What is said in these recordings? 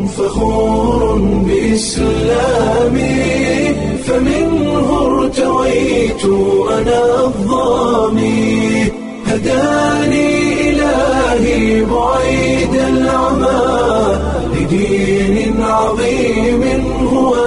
فخور بإسلامي فمنه ارتويت أنا الضامي هداني إلهي بعيد العمى لدين عظيم هو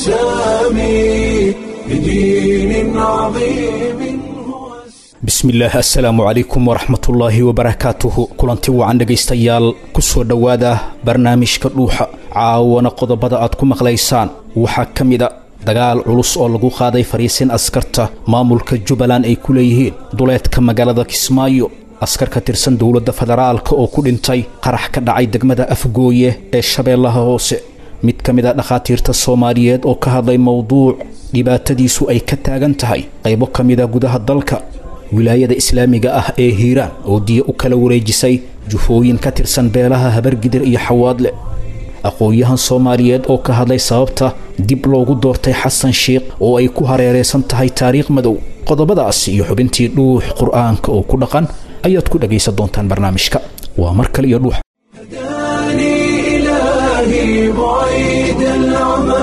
السامي لدين عظيم هو السامي bismillaah assalaamu calaykum waraxmatullaahi wabarakaatuhu kulanti wacan dhegaystayaal ku soo dhowaada barnaamijka dhuuxa caawana qodobada aad ku maqlaysaan waxaa ka mid a dagaal culus oo lagu qaaday fariisin askarta maamulka jubbaland ay ku leeyihiin duleedka magaalada kismaayo askar ka tirsan dowladda federaalka oo ku dhintay qarax ka dhacay degmada afgooye ee shabeellaha hoose mid ka mid a dhakhaatiirta soomaaliyeed oo ka hadlay mowduuc dhibaatadiisu ay ka taagan tahay qaybo ka mid a gudaha dalka wilaayada islaamiga ah ee hiiraan oo diya u kala wareejisay jufooyin ka tirsan beelaha habargidir iyo xawaadle aqoon-yahan soomaaliyeed oo ka hadlay sababta dib loogu doortay xasan sheikh oo ay ku hareeraysan tahay taariikh madow qodobadaas iyo xubintii dhuux qur'aanka oo ku dhaqan ayaad ku dhagaysan doontaan barnaamijka waa mar kale iyo dhuux هداني إلهي بعيد العمى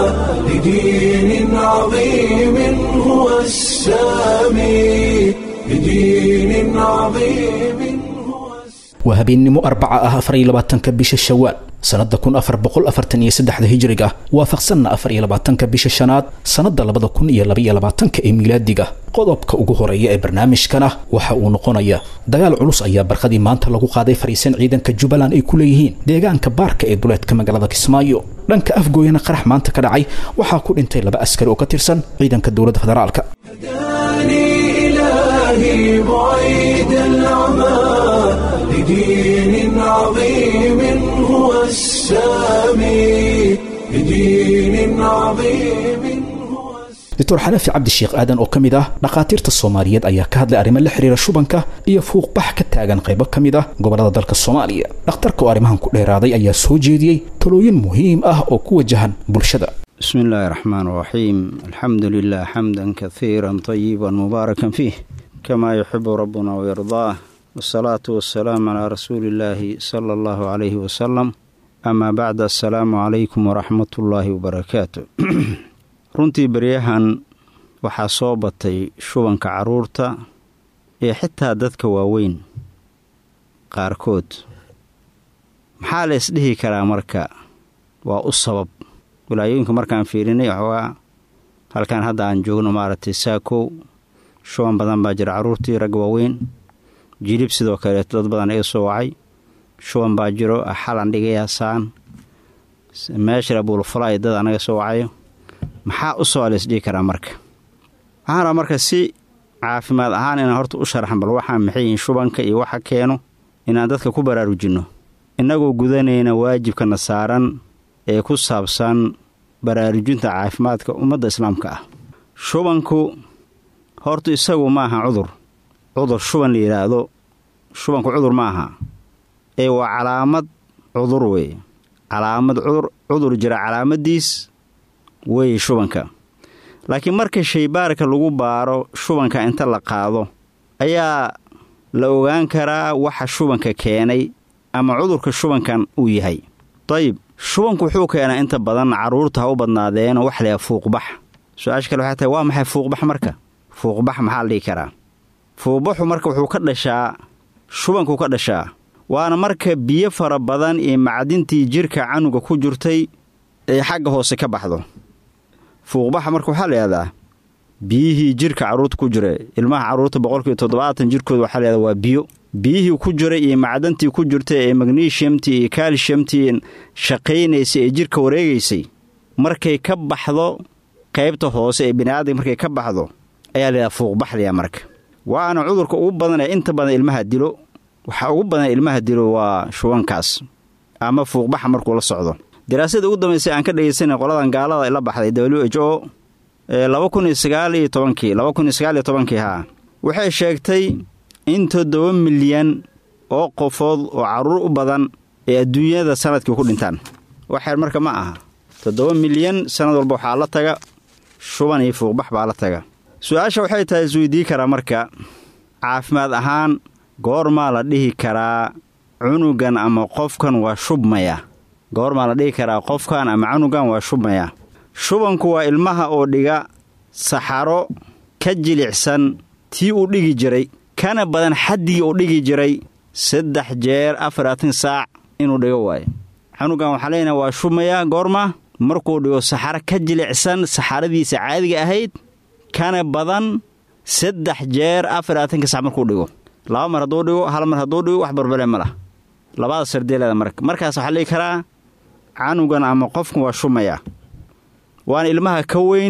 لدين عظيم هو السامي لدين عظيم هو السامي waa habeennimo arbaca ah afar iyo labaatanka bisha shawaal sannadda kun afar boqol afartan iyo saddexda hijriga waafaqsanna afar iyo labaatanka bisha shanaad sannadda labada kun iyo labaiyo labaatanka ee miilaadiga qodobka ugu horeeya ee barnaamijkana waxa uu noqonaya dagaal culus ayaa barqadii maanta lagu qaaday fariisan ciidanka jubbaland ay ku leeyihiin deegaanka baarka ee duleedka magaalada kismaayo dhanka afgooyana qarax maanta ka dhacay waxaa ku dhintay laba askari oo ka tirsan ciidanka dowladda federaalka هداني إلهي بعيد العمى لدين عظيم هو السامي لدين عظيم هو السامي doctor xanafi cabdisheekh aadan oo ka mid ah dhakhaatiirta soomaaliyeed ayaa ka hadlay arrimo la xiriira shubanka iyo fuuqbax ka taagan qaybo ka mid ah gobollada dalka soomaaliya dhakhtarka oo arrimahan ku dheeraaday ayaa soo jeediyey talooyin muhiim ah oo ku wajahan bulshada بسم الله الرحمن الرحيم الحمد لله حمدا كثيرا طيبا مباركا فيه كما يحب ربنا ويرضاه والصلاة والسلام على رسول الله صلى الله عليه وسلم أما بعد السلام عليكم ورحمة الله وبركاته runtii beryahan waxaa soo batay shubanka carruurta ee xitaa dadka waaweyn qaarkood maxaa la isdhihi karaa marka waa u sabab wilaayooyinka markaan fiirinay waxoogaa halkan hadda aan joogno maaragtay saakow shuban badan baa jira carruurtii rag waaweyn jilib sidoo kaleeto dad badan iga soo wacay shuban baa jiro xalan dhigayaa saan meeshara buulfalay dad anaga soo wacayo maxaa u soo laysdhihi karaa marka waxaan rabaa marka si caafimaad ahaan inaan horta u sharaxan bal waxaa maxay yihiin shubanka iyo waxa keeno inaan dadka ku baraarujinno innagoo gudanayna waajibkana saaran ee ku saabsan baraarujinta caafimaadka ummadda islaamka ah shubanku horta isagu ma aha cudur cudur shuban la yidhaahdo shubanku cudur ma aha ee waa calaamad cudur weeye calaamad cudur cudur jira calaamaddiis weeye shubanka laakiin marka shaybaarka lagu baaro shubanka inta la qaado ayaa la ogaan karaa waxa shubanka keenay ama cudurka shubankan uu yahay dayib shubanku wuxuu keenaa inta badan carruurta ha u badnaadeen wax layaa fuuqbax su-aasha kale waxay tahay waa maxay fuuqbax marka fuuqbax maxaa la dhihi karaa fuuqbaxu marka wuxuu ka dhashaa shubankuu ka dhashaa waana marka biyo fara badan iyo macdintii jidhka canuga ku jirtay ee xagga hoose ka baxdo fuuqbaxa marka waxaa layihahdaa biyihii jidhka carruurta ku jira ilmaha carruurta boqolkiiba toddobaatan jidhkooda waxaa layihahdaa waa biyo biyihii ku jiray iyo macdantii ku jirtay ee magnesiumtii iyo kaalshiyamtii shaqaynaysay ee jidhka wareegaysay markay ka baxdo qaybta hoose ee bini'aadamka markay ka baxdo ayaa layidhaha fuuqbaxlaya marka waana cudurka ugu badan ee inta badan ilmaha dilo waxaa ugu badan ilmaha dilo waa shubankaas ama fuuqbaxa markuu la socdo daraasada ugu dambaysay aan ka dhegaysanay qoladan gaalada la baxday w h o laba kun iyo sagaal iyo tobankii laba kun iyo sagaal iyo tobankii haa waxay sheegtay in toddoba milyan oo qofood oo carruur u badan ee adduunyada sanadkii ku dhintaan waxeer marka ma aha toddoba milyan sannad walba waxaa la taga shuban iyo fuuqbax baa la taga su-aasha waxay tahay isweydii karaa marka caafimaad ahaan goormaa la dhihi karaa cunugan ama qofkan waa shubmaya goormaa la dhihi karaa qofkan ama canugan waa shubmayaa shubanku waa ilmaha oo dhiga saxaro ka jilicsan tii uu dhigi jiray kana badan xaddii uu dhigi jiray saddex jeer afaratan saac inuu dhigo waayo canugan waxaa leenaha waa shubmayaa goorma markuu dhigo saxaro ka jilicsan saxaradiisa caadiga ahayd kana badan saddex jeer afaraatanka sac markuu dhigo laba mar hadduu dhigo hal mar hadduu dhigo wax barbale ma lah labada sardeeleeda marka markaas waxaa dhihi karaa canugan ama qofkan waa shumayaa waana ilmaha ka weyn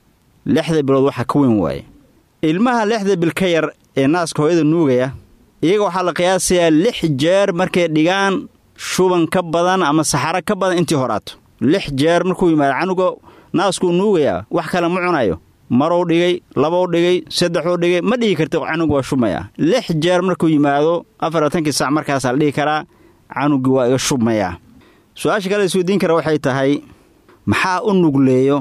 lixda bilood waxa ka weyn waaye ilmaha lixda bil ka yar ee naaska hooyada nuugaya iyaga waxaa la qiyaasayaa lix jeer markay dhigaan shuban ka badan ama saxaro ka badan intii horaato lix jeer markuu yimaado canuga naaskuu nuugayaa wax kale ma cunayo maruu dhigay labou dhigay saddexuu dhigay ma dhigi karta canugu waa shubmayaa lix jeer markuu yimaado afaratankii sac markaasaa la dhihi karaa canugii waa iga shubmayaa su-aasha kale isweydiin kara waxay tahay maxaa u nugleeyo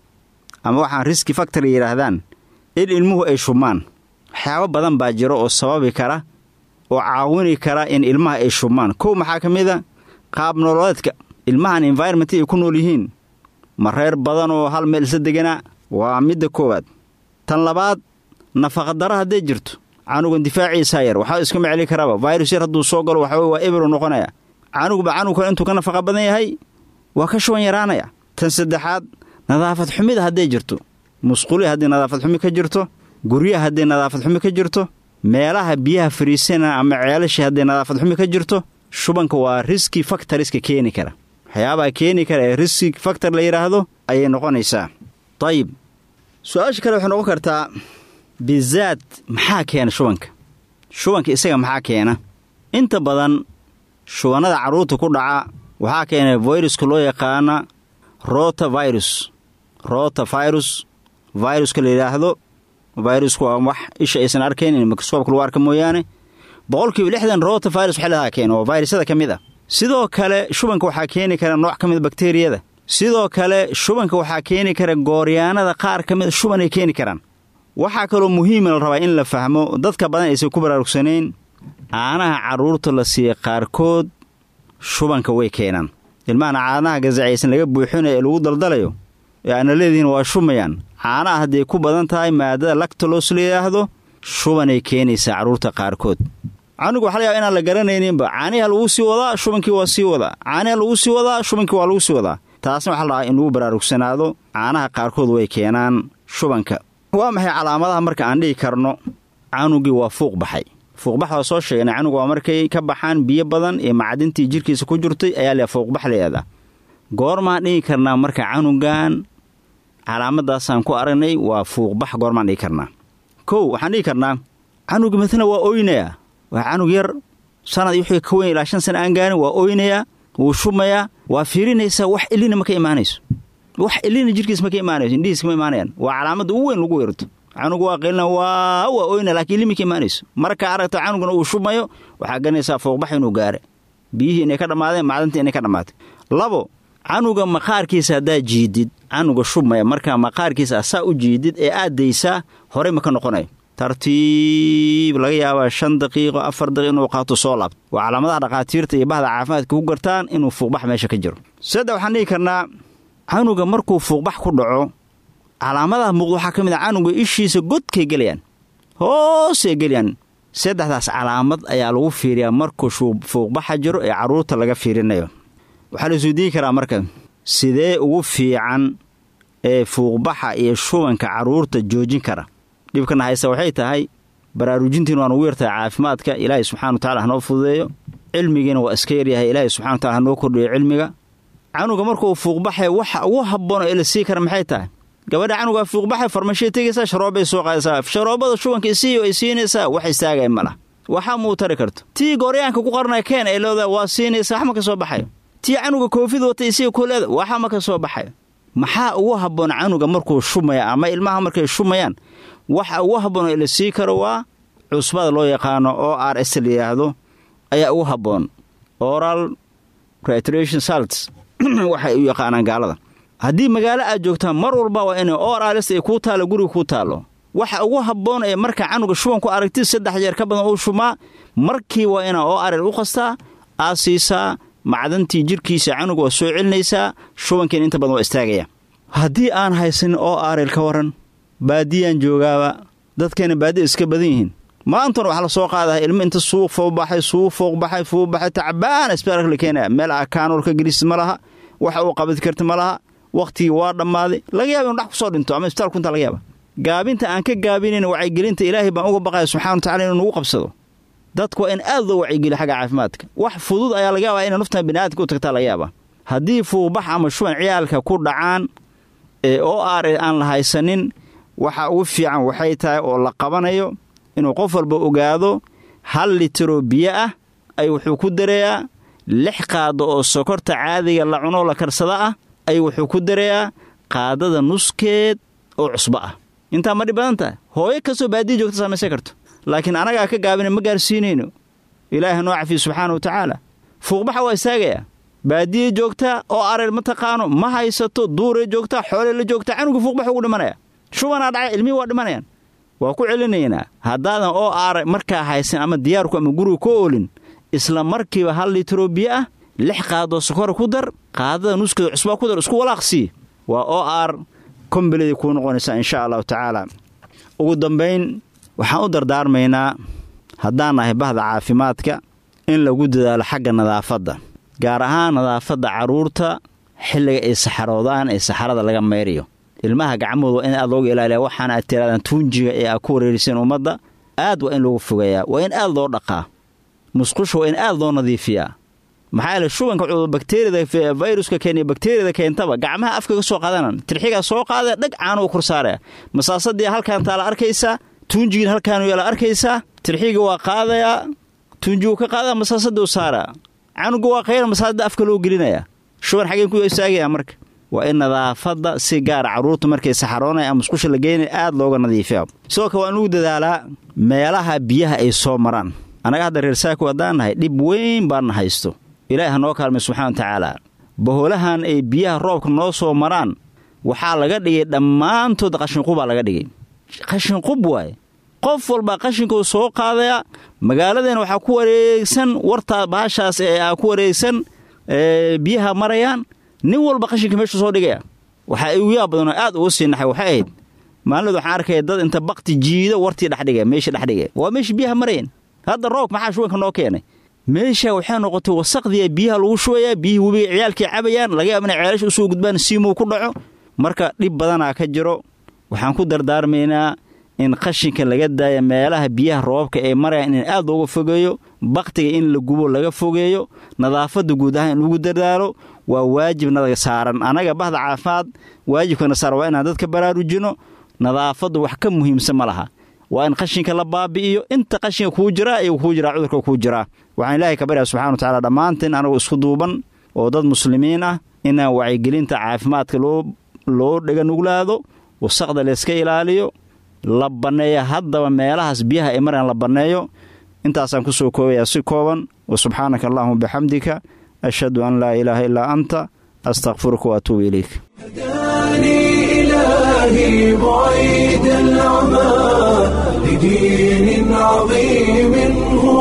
ama waxaan riski factory yidhaahdaan in ilmuhu ay shubmaan waxyaabo badan baa jiro oo sababi kara oo caawini kara in ilmaha ay shubmaan kow maxaa ka mid a qaab nololeedka ilmahan environment ay ku nool yihiin ma reer badan oo hal meel isla deganaa waa midda koowaad tan labaad nafaqadaro hadday jirto canugan difaaciisaa yar waxaa iskama celi karaaba vayrus yar hadduu soo galo waxawey waa eberu noqonaya canugba canug kale intuu ka nafaqa badan yahay waa ka shuban yaraanaya tan saddexaad nadaafad xumida hadday jirto musquli haddii nadaafad xumi ka jirto guryaha hadday nadaafad xumi ka jirto meelaha biyaha fariisana ama ceelashii hadday nadaafad xumi ka jirto shubanka waa riski faktoriska keeni kara waxyaabaha keeni kara ee riski faktor la yidhaahdo ayay noqonaysaa dayib su-aasha kale waxay noqon kartaa bizaad maxaa keena shubanka shubanka isaga maxaa keena inta badan shubannada carruurta ku dhaca waxaa keena fayruska loo yaqaana rota virus rota virus viruska la yidhaahdo virusku waa wax isha aysan arkayn in mikroskoobka lagu arka mooyaane boqolkiiba lixdan rota virus waxay leedaha keena oo vayrusyada ka mid a sidoo kale shubanka waxaa keeni kara nooc ka mida bakteriyada sidoo kale shubanka waxaa keeni kara gooryaanada qaar ka mida shubanay keeni karaan waxaa kaloo muhiima la rabaa in la fahmo dadka badan aysan ku baraarugsanayn caanaha carruurta la siiya qaarkood shubanka way keenaan ilmahana caanaha gasacaysan laga buuxinayo ee lagu daldalayo ee aana leedihiin waa shumayaan caanaha hadday ku badan tahay maadada lactolos la yidhaahdo shubanay keenaysaa carruurta qaarkood canugu waxa layaaba inaan la garanayninba caaniha lagu sii wadaa shubankii waa sii wadaa caaniha lagu sii wadaa shubankii waa lagu sii wadaa taasna waxaa la dhahaa in lagu baraarugsanaado caanaha qaarkood way keenaan shubanka waa maxay calaamadaha marka aan dhihi karno canugii waa fuuq baxay fuuqbax waa soo sheegnay canugu waa markay ka baxaan biyo badan ee macdintii jirkiisa ku jirtay ayaa le fuuqbax layadaa goormaan dhihi karnaa marka canugan calaamadaasaan ku aragnay waa fuuqbax goormaan dhihi karnaa kow waxaan dhihi karnaa canugi matala waa oynayaa waa canug yar sanad wixii ka weyn ilaa shan sana aan gaarin waa oynayaa wuu shumayaa waa fiirinaysaa wax ilina ma ka imaanayso wax ilina jirkiis ma ka imaanayso indhihiis kama imaanayaan waa calaamadda ugu weyn lagu weerto canugu waa qeylina waa waa oyna laakiin ilimi ka imaanayso markaa aragta canuguna uu shumayo waxaa garanaysaa fooqbax inuu gaare biyihii inay ka dhammaadeen macdintii inay ka dhammaatay labo canuga maqaarkiisa haddaa jiidid canuga shubmaya markaa maqaarkiisa asaa u jiidid ee aad daysaa horey ma ka noqonayo tartiib laga yaabaa shan daqiiqo afar daqiiq inuu qaato soo laabto waa calaamadaha dhakhaatiirta iyo bahda caafimaadka ku gartaan inuu fuuqbax meesha ka jiro saddex waxaan dhihi karnaa canuga markuu fuuqbax ku dhaco calaamadaha muuqda waxaa ka mid a canuga ishiisa godkay gelayaan hoosay gelayaan saddexdaas calaamad ayaa lagu fiiriyaa markuu fuuqbaxa jiro ee carruurta laga fiirinayo waxaa la isweydiin karaa marka sidee ugu fiican ee fuuqbaxa iyo shubanka carruurta joojin kara dhibkana haysta waxay tahay baraarujintiin waan ugu yartahay caafimaadka ilaahay subxana wa tacala hanoo fududeeyo cilmigiina waa iska yaryahay ilaahay subxana wa tacala hanoo kordhiyo cilmiga canuga markuu fuuqbaxay waxa ugu habboon ee la sii kara maxay tahay gabadha canugaa fuuqbaxay farmashiya tegaysaa sharoobbay soo qaadaysaa sharoobada shubanka isiiyo ay siinaysaa wax istaagaya ma lah waxaa muu tari karto tii gooryaanka ku qarnaya keen ay leedahay waa siinaysaa wax ma ka soo baxayo tii canuga koofid wata isiga kooleeda waxa ma ka soo baxayo maxaa ugu habboon canuga markuu shumaya ama ilmaha markay shumayaan waxa ugu habboon ee la sii karo waa cusbada loo yaqaano o r s la yidhaahdo ayaa ugu habboon oral retration salts waxay u yaqaanaan gaalada haddii magaalo aad joogtaan mar walba waa inay o r s ay kuu taallo guriga kuu taallo waxa ugu habboon ee marka canuga shubanku aragtid saddex jeer ka badan uu shumaa markii waa inaa o r l u qastaa aad siisaa macdantii jirkiisa canuga waa soo celinaysaa shubankiina inta badan waa istaagaya haddii aan haysanin oo aarel ka waran baadiyaan joogaaba dadkeena baadiya iska badan yihiin maantuna waxaa la soo qaadaha ilmo inta suuq fowbaxay suuq fooqbaxay fuubaxay tacbaan isbitaalka la keenaya meel akaanool ka gelis ma laha waxa uu qabadi karta ma laha wakhtigii waa dhammaaday laga yaaba inu dhax kusoo dhinto ama isbitaalku intaa laga yaaba gaabinta aan ka gaabinayn wacyigelinta ilaahay baan uga baqaya subxana wa tacala inuu nagu qabsado dadku waa in aad loo wacyigeliyo xagga caafimaadka wax fudud ayaa laga yaabaa inay naftan biniaadamka u tagtaa laga yaaba haddii fuuqbax ama shuban ciyaalka ku dhacaan ee oo aare aan la haysanin waxa ugu fiican waxay tahay oo la qabanayo inuu qof walba ogaado hal litiroo biyo ah ay wuxuu ku dareeyaa lix qaado oo sokorta caadiga la cunoo la karsada ah ay wuxuu ku dareeyaa qaadada nuskeed oo cusbo ah intaa ma dhib badan tahay hooyo kastoo baadiya joogta samaysan karto laakiin anagaa ka gaabina ma gaarsiinayno ilaaha noo cafiya subxaana wa tacaala fuuqbaxa waa istaagayaa baadiya joogtaa oo areel ma taqaano ma haysato duuray joogtaa xoolee la joogtaa canuga fuuqbax ugu dhimanaya shubanaa dhacay ilmihii waa dhimanayaan waa ku celinaynaa haddaadan oo aara markaa haysan ama diyaarku ama guriga ka oolin isla markiiba hal litroo biyo ah lix qaadoo sokora ku dar qaadada nuskeeda cusbaa ku dar isku walaaqsii waa oo aar kombiladii kuu noqonaysaa insha allahu tacaala ugu dambayn waxaan u dardaarmaynaa haddaan nahay bahda caafimaadka in lagu dadaalo xagga nadaafadda gaar ahaan nadaafadda carruurta xilliga ay saxaroodaan ee saxarada laga mayrayo ilmaha gacmahooda waa in aad looga ilaaliya waxaana aad tiraadaan tuunjiga ee aad ku wareeriseen ummadda aad waa in loogu fogeeyaa waa in aad loo dhaqaa musqusha waa in aad loo nadiifiyaa maxaa yeele shubanka bakteriyada fayruska keeniya bakteriyada keentaba gacmaha afka ka soo qaadanan tirxigaa soo qaadaya dhag caano u korsaaraya masaasadii halkaan taa la arkaysaa tuunjigiin halkaanu yaa la arkaysaa tirxiga waa qaadayaa tuunjigu ka qaadaya masaasaduu saaraa canuga waa khayra masaasada afka loo gelinaya shuban xageen ku istaagaya marka waa in nadaafadda si gaara carruurta markay saxaroonaya ama musqusha la geynaya aad looga nadiifiya sidoo kale waa in lagu dadaalaa meelaha biyaha ay soo maraan annaga hadda reer saako haddaan nahay dhib weyn baanna haysto ilaahi ha noo kaalmay subxana wa tacaala baholahan ay biyaha roobka noo soo maraan waxaa laga dhigay dhammaantood qashinqubaa laga dhigay qashinqub waaye qof walbaa qashinkuu soo qaadaya magaaladeena waxaa ku wareegsan wartaa bahashaas ee aa ku wareegsan biyaha marayaan nin walba qashinka meeshuu soo dhigaya waxaa igu yaa badanoo aad ugu sii naxay waxay ahayd maalinood waxaan arkaya dad inta bakti jiido wartii dhexdhiga meeshii dhexdhiga waa meeshii biyaha marayeen hadda roobk maxaa shubanka noo keenay meesha waxay noqotay wasaqdiya biyaha lagu shubayaa biyihii webiga ciyaalkii cabayaan laga yaaba inay ceelasha usoo gudbaan siimuu ku dhaco marka dhib badanaa ka jiro waxaan ku dardaarmaynaa in qashinka laga daaya meelaha biyaha roobabka ee marayaan in aad looga fogeeyo bakhtiga in la gubo laga fogeeyo nadaafadda guud ahaan in lagu dadaalo waa waajib nadaga saaran annaga bahda caafimaad waajibkana saaran waa inaan dadka baraarujino nadaafaddu wax ka muhiimsan ma laha waa in qashinka la baabi'iyo inta qashinka kuu jiraa iyagu kuu jiraa cudurka kuu jiraa waxaan ilaahay ka baryaa subxana wa tacala dhammaanteen anagoo isku duuban oo dad muslimiin ah inaan wacyigelinta caafimaadka loo loo dhega nuglaado wasaqda layska ilaaliyo la banneeya haddaba meelahaas biyaha ay maraan la banneeyo intaasaan ku soo koobayaa si kooban wa subxaanaka allahuma bixamdika ashhadu an laa ilaaha illaa anta astakfiruka waatuubu ilayk هداني إلهي بعيد العمى لدين عظيم هو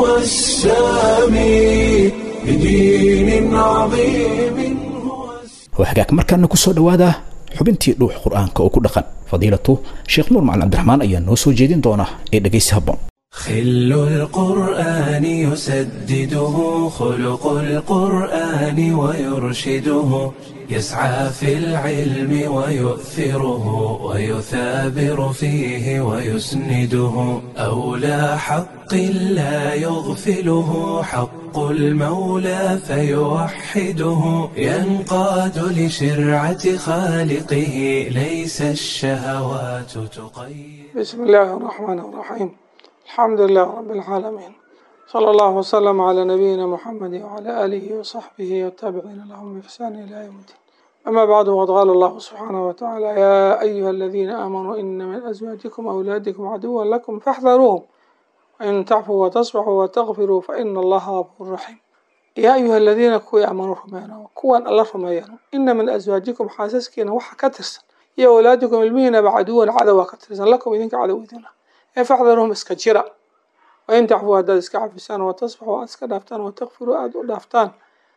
السامي لدين عظيم هو السامي waa hagaag markaana ku soo dhowaada xubintii dhuux qur'aanka oo ku dhaqan fadiilatu sheekh nuur macalin cabdiraxmaan ayaa noo soo jeedin doona ee dhegaysi habboon خل القرآن يسدده خلق القرآن ويرشده يسعى في العلم ويؤثره ويثابر فيه ويسنده أولى حق لا يغفله حق المولى فيوحده ينقاد لشرعة خالقه ليس الشهوات تقيد بسم الله الرحمن الرحيم الحمد لله رب العالمين صلى الله وسلم على نبينا محمد وعلى آله وصحبه والتابعين لهم بإحسان إلى يوم الدين أما بعد وقد قال الله سبحانه وتعالى يا أيها الذين آمنوا إن من أزواجكم وأولادكم عدوا لكم فاحذروهم وإن تعفوا وتصفحوا وتغفروا فإن الله غفور رحيم يا أيها الذين كوي آمنوا رمينا كوان الله رمينا إن من أزواجكم حاسسكين وحا كترسن يا أولادكم المين بعدوا عدوا كترسن لكم إذنك عدو إذنه فاحذرهم iska jira wain tacfuu haddaad iska cafisaan watasbaxuu aad iska dhaaftaan watakfiruu aada u dhaaftaan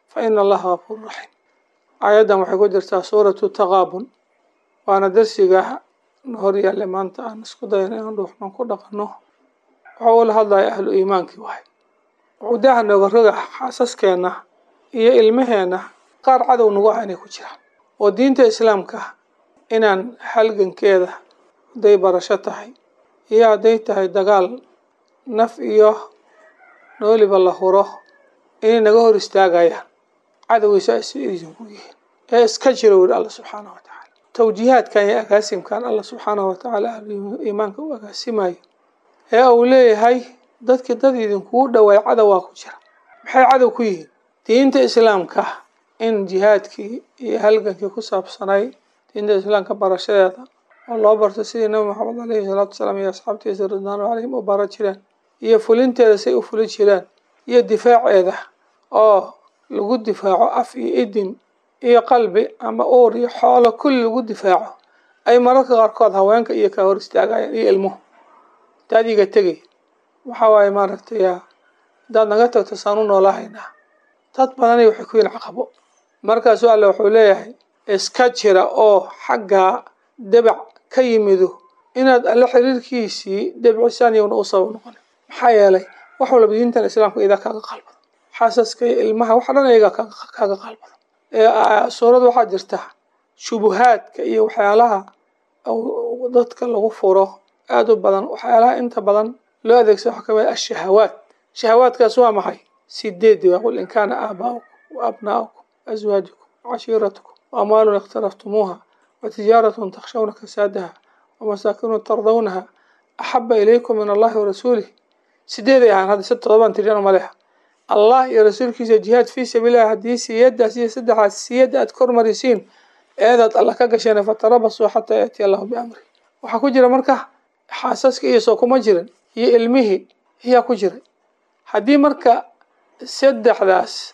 fa ina allaha gafuuru raxiim aayaddan waxay ku jirtaa suuratu taqaabun waana darsiga hor yaallay maanta aan isku dayan inaan dhuuxman ku dhaqanno wuxuu ula hadlaya ahlu iimaankii wahay wuxuu daaha nooga roga xaasaskeenna iyo ilmaheenna qaar cadow nagu ah inay ku jiraan oo diinta islaamka inaan halgankeeda hadday barasho tahay iyo hadday tahay dagaal naf iyo nooliba la huro inay naga hor istaagayaan cadowgiisa ay si idinku yihiin ee iska jira weli alla subxaanahu wa tacaala tawjiihaadkan iyo agaasimkan alla subxaanahu wa tacaala ahlu iimaanka u agaasimayo ee uu leeyahay dadkii dad idinkugu dhawaay cadow waa ku jira maxay cadow ku yihiin diinta islaamka in jihaadkii iyo halgankii ku saabsanay diinta islaamka barashadeeda oo loo barto sidii nabi maxamed aleyhi salaatu wasalaam iyo asxaabtiisa ridwaanu calayhim u bara jireen iyo fulinteeda say u fuli jireen iyo difaaceeda oo lagu difaaco af iyo idin iyo qalbi ama uur iyo xoolo kulli lagu difaaco ay mararka qaarkood haweenka iyo ka hor istaagayaan iyo ilmuhu hadaad iga tegay waxaa waaye maaragtay haddaad naga tagto saan u noolahaynaa dad badani waxay ku yihin caqabo markaasuu alle wuxuu leeyahay iska jira oo xaggaa debac ka yimido inaad alle xiriirkiisii debcisaan iyowna u sabab noqonin maxaa yeelay wax walba diintan islaamka idaa kaaga qalbada xaasaska iyo ilmaha wax dhan iyagaa kaaga qalbada suurad waxaa jirta shubuhaadka iyo waxyaalaha dadka lagu furo aada u badan waxyaalaha inta badan loo adeegsado waxaa kamid ashahawaat shahawaadkaas waa maxay sideedi waa qul in kaana aabaa'ukum wa abnaa'ukum aswaajukum wacashiiratukum wa amwaalun ikhtaraftumuuha wa tijaaratun takshawna kasaadaha wa masaakinu tardawnaha axaba ilaykum min allahi wa rasuulih sideeday ahaan hadda si todobaan tiriyana maleha allah iyo rasuulkiisa jihaad fii sabiililah haddii siyadaas iyo saddexaas siyada aad kormarisiin eedaad alla ka gasheen fatarabasuu xataa yaatiya allahu biamri waxaa ku jira marka xaasaska iyo soo kuma jirin iyo ilmihii ayaa ku jiray haddii marka saddexdaas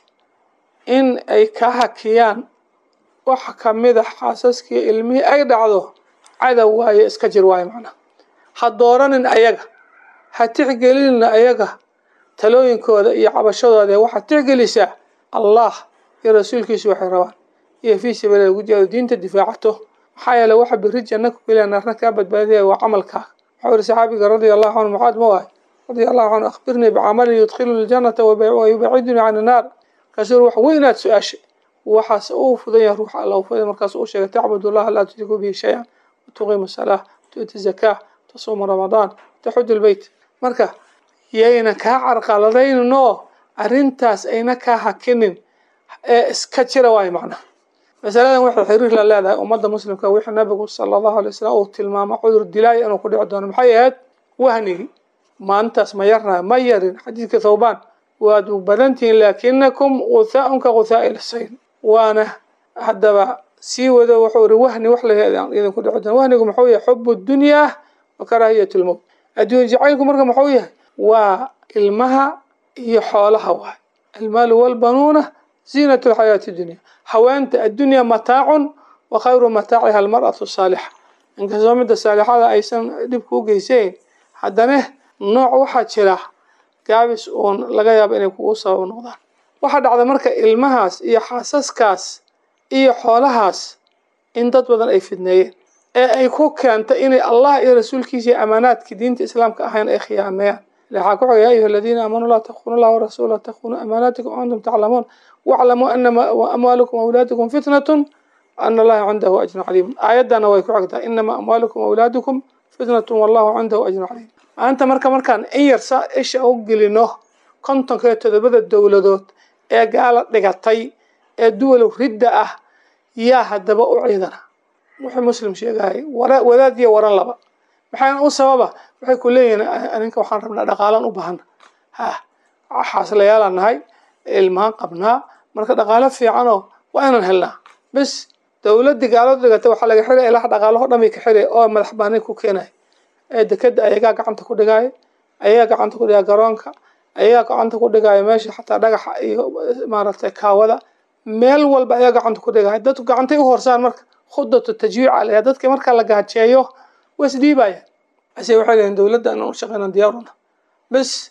in ay ka hakiyaan waxa kamid a xaasaskii ilmihii ay dhacdo cadow waaye iska jir waaye macnaha ha dooranin ayaga ha tixgelinina ayaga talooyinkooda iyo cabashadooda waxaad tixgelisaa allah iyo rasuulkiisu waxay rabaan iyo fii sabiila lagu jihaado diinta difaacato maxaa yeele waxa biri janna ku geliya naarna kaa badbaadaya waa camalkaaga waxau yihi saxaabiga radia allahu canhu mucaad ma waay radia allahu canhu akhbirnii bicamalin yudkhiluni aljanata wayubacidunii can innaar markaasuu wax weynaad su-aashay waxaas uu fudan yahay ruuxa alla u fuday markaas uu sheegay tacbud allaha laa tushriku bihi shay-an watuqiimu salaa tu'ti zakaa tasuuma ramadaan taxuju lbeyt marka yayna kaa carqaladayninoo arrintaas ayna kaa hakinin ee iska jira waayo macnaha masaladan waxay xiriir la leedahay ummadda muslimka wixii nabigu sala allahu alay wasalam uu tilmaamo cudur dilaaya inuu ku dhici doono maxay ahayd wahnigi maalintaas ma yarnayo ma yarin xadiidka thawbaan waad badantihiin laakinakum guthaaun ka guthaa'i lsayn waana haddaba sii wado wuxuu iri wahni wax laidinku dhici doono wahnigu muxuu yahay xubu dunyaa wa karaahiyat lmowt adduun jacaylku marka muxuu yahay waa ilmaha iyo xoolaha waay almaalu walbanuuna ziinat lxayaati dunya haweenta addunya mataacun wa khayru mataaciha almar'atu saalixa inkastoo midda saalixada aysan dhibku u geysayn haddana nooc waxaa jira gaabis uun laga yaabo inay kugu sabab noqdaan waxaa dhacda marka ilmahaas iyo xaasaskaas iyo xoolahaas in dad badan ay fidneeyeen ee ay ku keentay inay allah iyo rasuulkiisa iyo amaanaadkii diinta islaamka ahayn ay khiyaameeyaan waxaa ku xigay ya ayuha aladiina aamanuu laa takunu llah warasuula takunu amaanaatikum antum taclamuun waclamuu anama amwaalukum awlaadukum fitnatun ana allaha cindahu ajrun caliim aayaddana way ku xigtaa inama amwaalukum awlaadukum fitnatun wallahu cindahu ajrun caliim maanta marka markaan in yar saa isha u gelino kontonka iyo todobada dowladood ee gaala dhigatay ee duwalow ridda ah yaa haddaba u ciidana wuxuu muslim sheegayay wadaad iyo waran laba maxayna u sababa waxay ku leeyihiin aninka waxaan rabnaa dhaqaalaan u baahana ha xaasleyaalaan nahay ilmahaan qabnaa marka dhaqaalo fiicanoo waa inaan helnaa bes dowladii gaaladu dhigata waxaa laga xiraya ilaha dhaqaalaho dhan bay ka xiraya oo madax baani ku keenaya ee dekeda ayagaa gacanta ku dhigaayo ayagaa gacanta ku dhigaya garoonka ayagaa gacanta ku dhigaayo meesha xataa dhagaxa iyo maaragtay kaawada meel walba ayaa gacanta ku dhigaya dadku gacantay u horsaan marka khudatu tajwiic alaya dadka marka la gaajeeyo way isdhiibayaan ase waxay leeyihin dowladda inaan u shaqeynan diyaaruna bes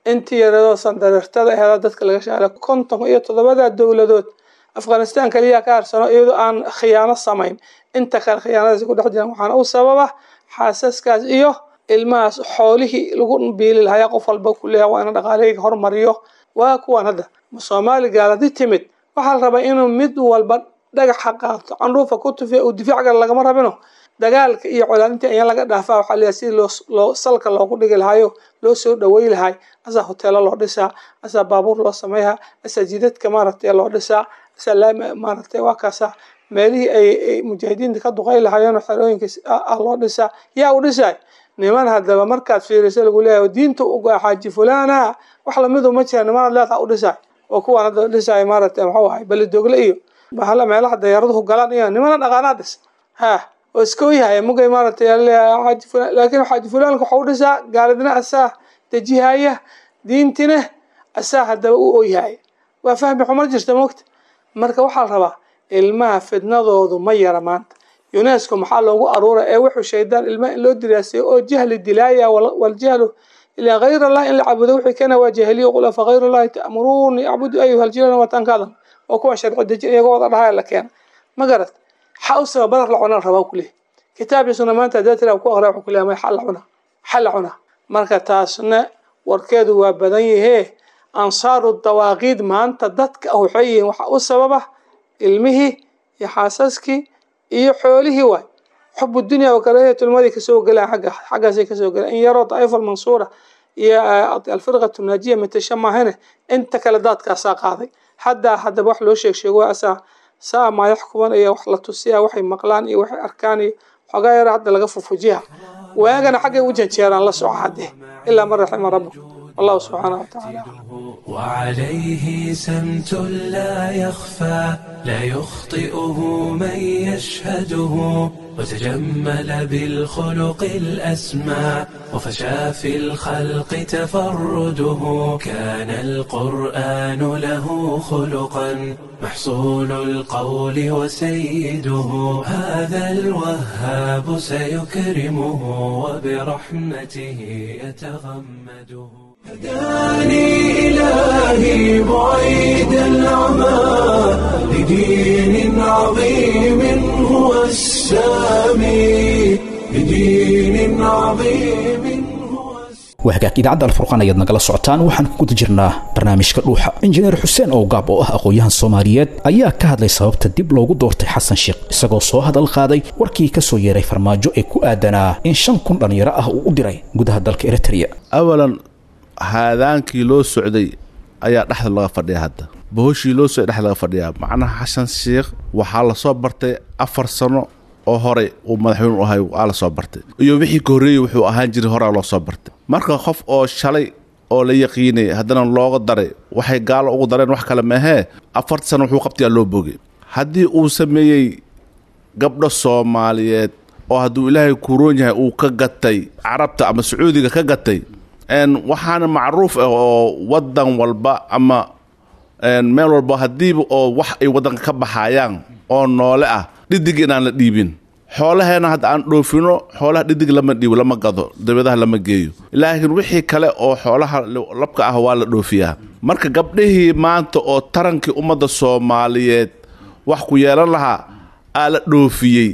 intii yaradoo sandareertada aheeda dadka laga shaala konton iyo toddobada dowladood afghanistan kaliya ka harsano iyadoo aan khiyaano samayn inta kale khiyaanadaasi ku dhex jiraan waxaana u sababa xaasaskaas iyo ilmahaas xoolihii lagu biili lahaa qof walba ku leeyahay waa ina dhaqaalahayga hormariyo waa kuwan hadda soomaali gaaladi timid waxaa la rabaa inuu mid walba dhagaxa qaato candhuufa ku tufiya uu difaac gala lagama rabino dagaalka iyo colaalintii ayaa laga dhaafaa waxaa leeyahay sidii loo loo salka loogu dhigi lahaayo loo soo dhawey lahay asaa hoteelo loo dhisaa asaa baabuur loo sameeyaa asaa jidadka maaragtay loo dhisaa asaa laami maaragtay waa kaasa meelihii ay mujaahidiinta ka duqay lahaayeen xerooyinka loo dhisaa yaa u dhisaay niman haddaba markaad fiiriso lagu leeyahay diinta uga xaaji fulana wax lamidu ma jira nimanaad leedaha u dhisaay oo kuwaan hadda dhisaay maaragtay maxuu ahay belidogle iyo bahala meelaha dayaaraduhu galaan iyo nimana dhaqaanaa dhis ha oo iska oyahaya mugay maaragtay xaaji fulan laakiin xaaji fulaanka waxa u dhisaa gaalidna asaa dejihaya diintina asaa haddaba u oyhaya waa fahmi xumar jirta mogta marka waxaa la rabaa ilmaha fidnadoodu ma yara maanta unesco maxaa loogu aruura ee wuxuu shaydaan ilmaha in loo diraasayo oo jahli dilaaya waljahlu ilaa hayr allah in la cabudo wixii kana waa jahiliya qul afa hayr allahi ta'muruuni acbudu ayuha aljilan watankaada oo kuwa sharci dejin iyagoo wada dhahaya la keena ma garat xa u sabab badar la cuna rabaa ku leeyahy kitaabkiisuna maanta hadaa tiraa ku aqriya wuxuu ku leeyahay xal la cuna xal la cuna marka taasna warkeedu waa badan yahee ansaaru dawaaqiid maanta dadka ah waxay yihiin waxa u sababa ilmihii iyo xaasaskii iyo xoolihii waay xubu dunya wakarahiyatulmadi kasoo gelaan agga xaggaasay kasoo gelaan in yaroo daa'ifa almansuura iyo alfirqatu naajiya matasha maahane inta kale daadkaasaa qaaday haddaa haddaba wax loo sheeg sheego asaa saa maa yaxkuman iyo wax la tusiya waxay maqlaan iyo waxay arkaan iyo xoogaa yara hadda laga fufujiha waagana xaggay u janjeeraan la soco haddee ilaa man raxima rabbuk والله سبحانه وتعالى وعليه سمت لا يخفى لا يخطئه من يشهده وتجمل بالخلق الأسمى وفشى في الخلق تفرده كان القرآن له خلقا محصول القول وسيده هذا الوهاب سيكرمه وبرحمته يتغمده هداني إلهي بعيد العمى لدين عظيم هو السامي لدين عظيم هو waa hagaag idaacadda alfurqaan ayaad nagala socotaan waxaan ku guda jirnaa barnaamijka dhuuxa injineer xuseen owgaab oo ah aqoon-yahan soomaaliyeed ayaa ka hadlay sababta dib loogu doortay xasan sheekh isagoo soo hadal qaaday warkii ka soo yeeray farmaajo ee ku aadanaa in shan kun dhallinyaro ah uu u diray gudaha dalka eritrea awalan haadaankii loo socday ayaa dhexda laga fadhiya hadda bohoshii loo socday dhexda laga fadhiyaa macnaha xasan sheekh waxaa lasoo bartay afar sano oo hore uu madaxweyne u ahay waa la soo bartay iyo wixii ka horreeyey wuxuu ahaan jiray horaa loo soo bartay marka qof oo shalay oo la yaqiinay haddana looga daray waxay gaalo ugu dareen wax kale maahee afarta sano wuxuu qabtayaa loo bogay haddii uu sameeyey gabdho soomaaliyeed oo hadduu ilaahay kuroon yahay uu ka gatay carabta ama sacuudiga ka gatay waxaana macruuf ah oo wadan walba ama meel walba haddiiba oo wax ay wadanka ka baxayaan oo noole ah dhidig inaan la dhiibin xoolaheena hadda aan dhoofino xoolaha dhidig lama dhiibo lama gado dabadaha lama geeyo laakiin wixii kale oo xoolaha labka ah waa la dhoofiyaa marka gabdhihii maanta oo tarankii ummadda soomaaliyeed wax ku yeelan lahaa aa la dhoofiyey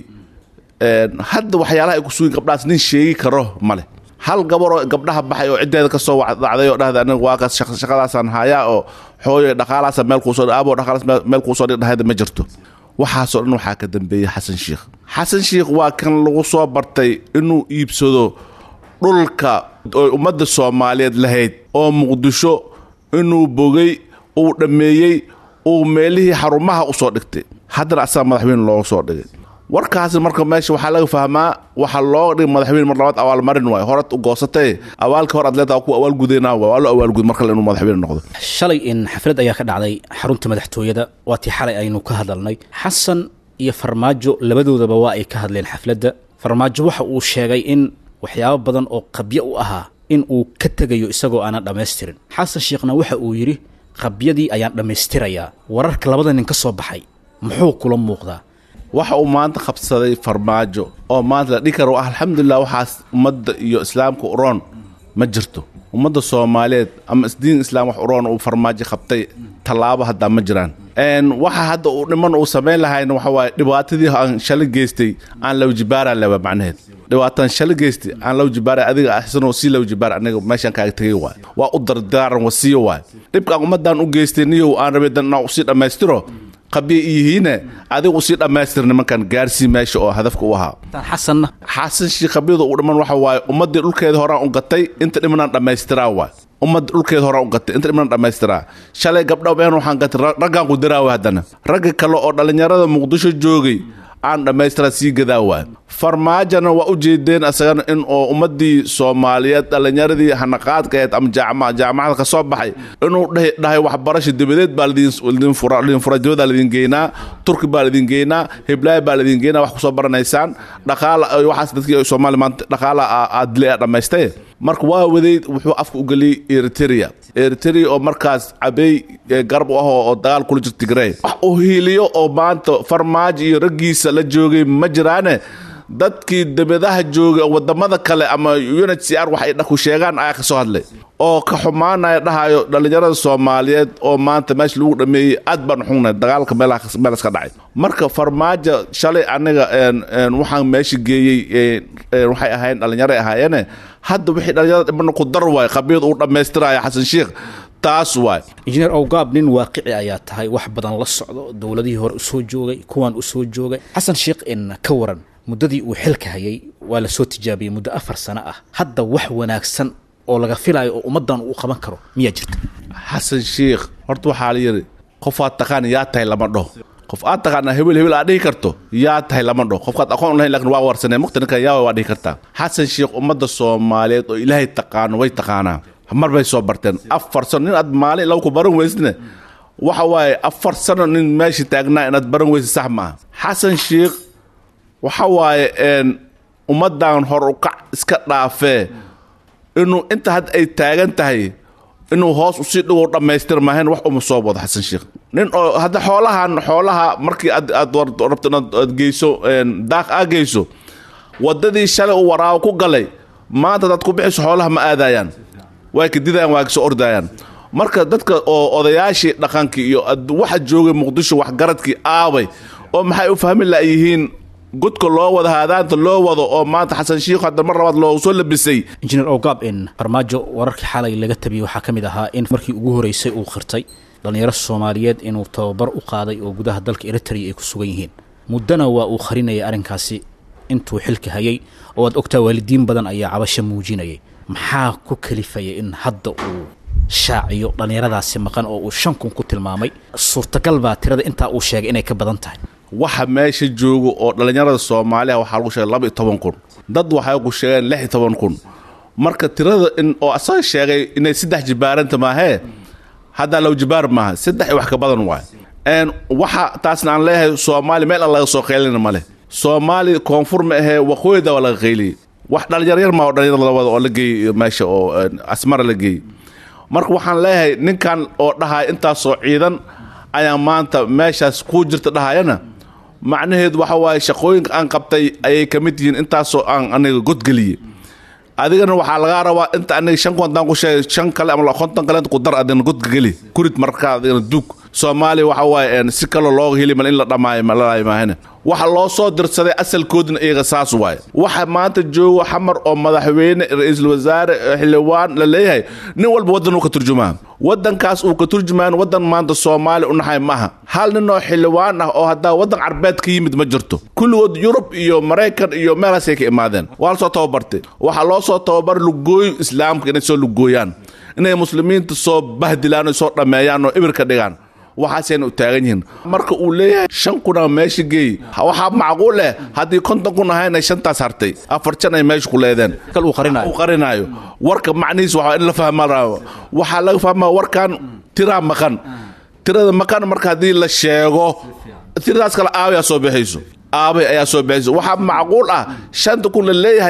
hadda waxyaalaha ay ku sugin gabdhahaas nin sheegi karo male hal gabaroo gabdhaha baxay oo ciddeeda ka soo dacday oo dhahda aniga waa kaas shaqadaasaan hayaa oo xooyo dhaqaalaasa meel kuusoo aaboo dhaqaalaas meel kuusoo dhig dhahayda ma jirto waxaasoo dhan waxaa ka dambeeyey xasan sheikh xasan sheikh waa kan lagu soo bartay inuu iibsado dhulka oo ummadda soomaaliyeed lahayd oo muqdisho inuu bogay uu dhammeeyey uu meelihii xarumaha u soo dhigtay haddana asaga madaxweyne looga soo dhigay warkaasi marka meesha waxaa laga fahmaa waxaa looga dhigay madaxweyne mar labaad abaalmarin waay horat u goosatay abaalka hor atleeta ku abaalgudayna waa loo abaalgud mar kale inuu madaxweyne noqdo shalay in xaflad ayaa ka dhacday xarunta madaxtooyada waa tii xalay aynu ka hadalnay xasan iyo farmaajo labadoodaba waa ay ka hadleen xafladda farmaajo waxa uu sheegay in waxyaabo badan oo qabyo u ahaa in uu ka tegayo isagoo aanan dhammaystirin xasan sheekhna waxa uu yidhi qabyadii ayaan dhammaystirayaa wararka labada nin ka soo baxay muxuu kula muuqdaa waxa uu maanta qabsaday farmaajo oo maanta la dhihi karo alxamdulilah waxaas ummadda iyo islaamka uroon ma jirto ummadda soomaaliyeed ama isdiin islaam wax uroon uu farmaajo qabtay tallaabo haddaa ma jiraan waxa hadda uu dhiman uu samayn lahayna waxa waaye dhibaatadii aan shalay geystay aan lawjibaara leba macnaheed dhibaataan shalay geystay aan lawjibaara adiga ahsanoo sii lawjibaar aniga meeshaan kaaga tegay waay waa u dardaaran wasiyo waay dhibkaan ummadaan u geystay niyow aan rabay dan inaan usii dhammaystiro qabiya iyihiine adigu usii dhammaystir nimankan gaarsii meesha oo hadafka u ahaa xasanna xasan shii qabyada uu dhiman waxa waaye ummaddii dhulkeeda horaan u gatay inta dhimanaan dhammaystiraa waay ummadda dhulkeeda horaan u gatay inta dhimanaan dhammaystiraa shalay gabdha meen waxaan gatay raggaan ku diraawa haddana ragga kale oo dhallinyarada muqdisho joogay aan dhammaystiraa sii gadaa waay farmaajana waa u jeedeen asagana in oo ummaddii soomaaliyeed dhallinyaradii hanaqaadkaeed ama jaamacada ka soo baxay inuu dhahay waxbarasha dabadeed baa lidin fura dibada lidin geynaa turki baa lidin geynaa heblaaya baa lidin geynaa wax kusoo baranaysaan dhaqaala waxaas dadkii soomaaliya maanta dhaqaala aad dilay aad dhammaystay marka waa waday wuxuu afka u geliyey eritrea eritrea oo markaas cabey garab u ah oo dagaal kula jirta tigrey wax uu hiiliyo oo maanta farmaajo iyo raggiisa la joogay ma jiraane dadkii debadaha joogay oo wadamada kale ama unhcr wax ay dhaku sheegaan ayaa ka soo hadlay oo ka xumaanaya dhahayo dhallinyarada soomaaliyeed oo maanta meesha lagu dhameeyey aad baan xugnay dagaalka meelas ka dhacay marka farmaajo shalay aniga waxaan meesha geeyey waxay ahayn dhallinyaray ahaayeene hadda wixii dhallinyarada dhibana ku dar waay qabyad uu dhammaystiraya xasan sheikh taas waay injineer owgaab nin waaqici ayaa tahay wax badan la socdo dowladihii hore usoo joogay kuwaan usoo joogay xasan sheikh in ka waran muddadii uu xilka hayay waa la soo tijaabiyey muddo afar sano ah hadda wax wanaagsan oo laga filayo oo ummaddan uu qaban karo miyaa jirta xasan sheikh horta waxaa la yidhi qofaad taqaan yaa tahay lama dhaho qof aad taqaana hebel hebel aad dhihi karto yaa tahay lama dhaho qofkaad aqoon lahayn lakin waa warsanee muqta ninkan yaa waa dhihi kartaa xasan sheikh ummadda soomaaliyeed oo ilaahay taqaano way taqaanaa mar bay soo barteen afar sano nin aad maalin lagu ku baran weysne waxa waaye afar sano nin meesha taagnaa inaad baran weysa sax ma aha xasan sheikh waxa waaye ummaddan hor ukac iska dhaafee inuu inta hadda ay taagan tahay inuu hoos usii dhigo dhammaystir maahayn wax uma soo wado xasan sheikh nin oo hadda xoolahan xoolaha markii aad aad rabto inaad aad geyso daaq aa geyso waddadii shalay uu waraabo ku galay maanta hadaad ku bixiso xoolaha ma aadayaan way ka didayaan waa kasoo ordayaan marka dadka oo odayaashii dhaqankii iyo waxa joogay muqdisho waxgaradkii aabay oo maxay u fahmi laayihiin godka loo wado haadaanta loo wado oo maanta xasan shiikh hadda mar labaad loo soo labisay injineer owgaab in farmaajo wararkii xalay laga tabiyey waxaa ka mid ahaa in markii ugu horeysay uu khirtay dhallinyaro soomaaliyeed inuu tababar u qaaday oo gudaha dalka eritrea ay ku sugan yihiin muddana waa uu qarinayay arrinkaasi intuu xilka hayay oo aad ogtaa waalidiin badan ayaa cabasho muujinayay maxaa ku kalifaya in hadda uu shaaciyo dhallinyaradaasi maqan oo uu shan kun ku tilmaamay suurtagal baa tirada intaa uu sheegay inay ka badan tahay waxa meesha jooga oo dhallinyarada soomaaliya waxaa lagu sheegay laba iyo toban kun dad waxay ku sheegeen lix iyo toban kun marka tirada in oo asaga sheegay inay saddex jibaaranta maahee haddaa low jibaar maaha saddex iyo wax ka badan waay waxa taasna aan leeyahay soomaaliya meel aan laga soo qaylina male soomaaliya koonfur ma ahee waqooyida waa laga qayliyey wax dhallinyaryar maa oo dhallinyarada la wada oo la geeyey meesha oo asmara la geeyey marka waxaan leeyahay ninkan oo dhahaya intaasoo ciidan ayaa maanta meeshaas kuu jirta dhahayana macnaheedu waxa waaye shaqooyinka aan qabtay ayay ka mid yihiin intaasoo aan aniga godgeliyey adigana waxaa lagaa rabaa inta aniga shan kontan ku sheegay shan kale ama konton kale ku dar adigana godka geli kurid markaa adigana duug soomaaliya waxa waaye si kaloo looga heli mal in la dhamaayo malalaay maahane waxa loo soo dirsaday asalkoodina iyaga saas waaye waxa maanta joogo xamar oo madaxweyne ra-iisul wasaare xildhibaan la leeyahay nin walba waddan uu ka turjumaa waddankaas uu ka turjumaan waddan maanta soomaaliya u naxay maaha hal nin oo xildhibaan ah oo haddaa waddan carbeed ka yimid ma jirto kulligood yurub iyo maraykan iyo meelaasay ka imaadeen waa la soo tababartay waxaa loo soo tababar lugooyo islaamka inay soo lugooyaan inay muslimiinta soo bahdilaan oo soo dhammeeyaan oo ibirka dhigaan waxaasayna u taagan yihiin marka uu leeyahay shan kuna meesha geey waxaa macquul leh haddii konton kun ahayna shantaas hartay afar jan ay meesha ku leedeen uu qarinayo uu qarinaayo warka macnihiis waxaa in la fahma rabo waxaa laga fahmaa warkan tiraa maqan tirada maqan marka haddii la sheego tiradaas kale aabay aa soo bixayso aabay ayaa soo bixayso waxaa macquul ah shanta kun la leeyahay